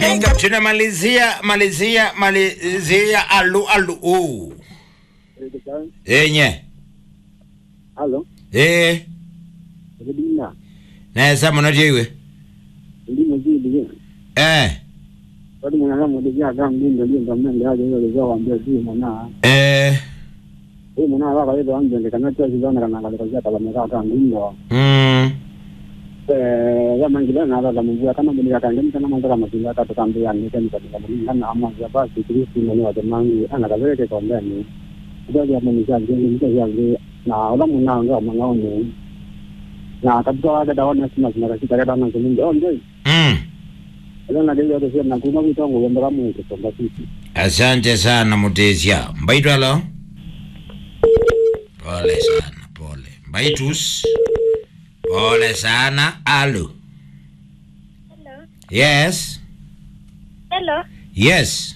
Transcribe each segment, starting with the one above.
tunamalizia malizia malizia alu alu u enye Halo, eh Edina, nesa muno tiwe ndimo zidi. eh Wadi mwana kama ndio kama ndio ndio ndio mimi ndio ndio ndio waambia si mwana. eh Huyu mwana wako ile wangu ndio kana cha zana kana kana kwa kama mwana kama ndio. mm Eh, kama ngile na ala mungu kama mimi kaka ndio kana mwanzo kama kinga kata kambia ni kama kama mimi kana ama ya basi Kristo mwana wa jamangu ana kaweke kwa ndani. Ndio ya mimi kwa ndio ndio ya ndio na wala mwana ndio mwana ni na kabisa wale daona sina sina katika kada na ndio ndio mm Ila na ndio ndio na kuma vitongo wenda kama mtu kwa sisi. asante sana mutesia mbaitwalo pole sana pole mbaitus pole sana alu Hello. yes Hello. yes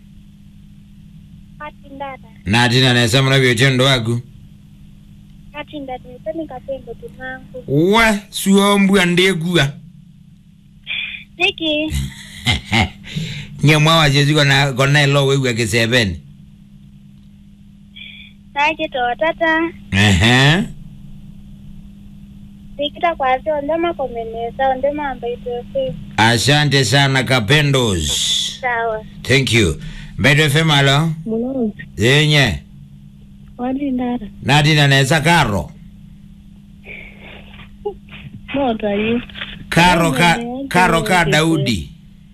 Ati ndada. natina nesa muno vyotendo waku Ati ndada. Nitani kapendo tunangu. we suombua ndekua Niki. nyemwa wachesi kona kona ilo wewua kiseveni Nake to tata. ehe Nikita kwa sio ndema komeneza. Ndema ambayo itoe. asante sana kapendos Sawa. thank you mbeto fm alo Mulozi. yenye Wadi ndada. natina nesa karo Moto ayu. karo ka karo ka daudi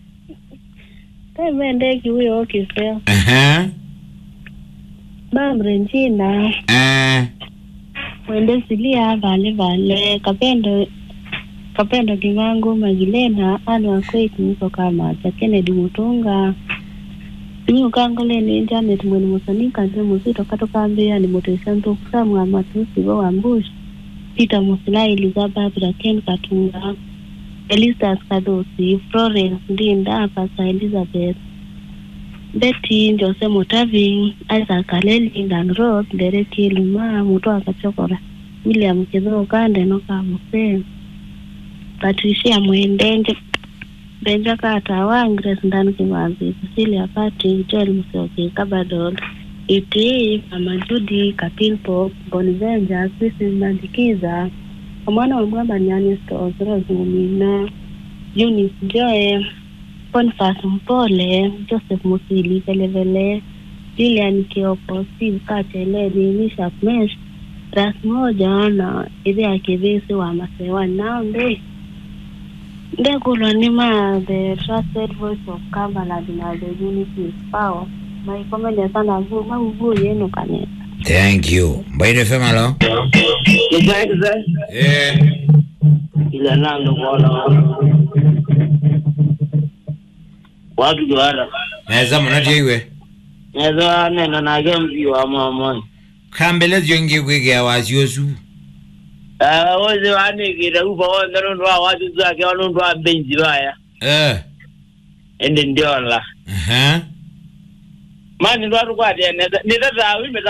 Kama ndeki huyo okiseo. ehe Bambre njina. eh Mwende silia vale vale. Kapendo. Kapendo kivangu magilena anu akweti niko kama cha Kennedy Mutunga Ni ukangole ni internet mwene musanika nze muzito katokambia ni mutesa ntokusamu amatusi bo wambushi Peter Musila Elizabeth Raken Katunga Elisas Kadosi Florence Ndinda Pastor Elizabeth Betty Jose Mutavi Isaac Kaleli Dan Roth Derek Luma Muto Akachokora William Kidho Kande Noka Muse Patricia Mwendenje Benja Kata Wang Grace Ndani Kimazi Cecilia Pati Joel Musioki Kabadol Iti Mama Judy Kapilpo Bonivenja Sisi Mandikiza Omwana wa Mwamba Nyani Stores Rose Mumina Eunice Joy Boniface Mpole Joseph Musili Velevele Lilian Kioko Steve Katele Bishop Mesh Ras moja na idhi ya kivisi wa masewa naombe Ndekulwa nima the trusted voice of Cumberland na the unity is power maikomele sana vu mauvu yenu kanisa thank you mbaito fm alo Exactly. eh Ila nando kuona watu juara nesa muno tiwe neza nena nage mzi wa mama kambelezyo ngikwikia wasiosu eh woze wanikira upa wonde nundu wa watu zake wanundu wa benji baya eh ende ndiola ehe mani ndo atukwate neza nitata wime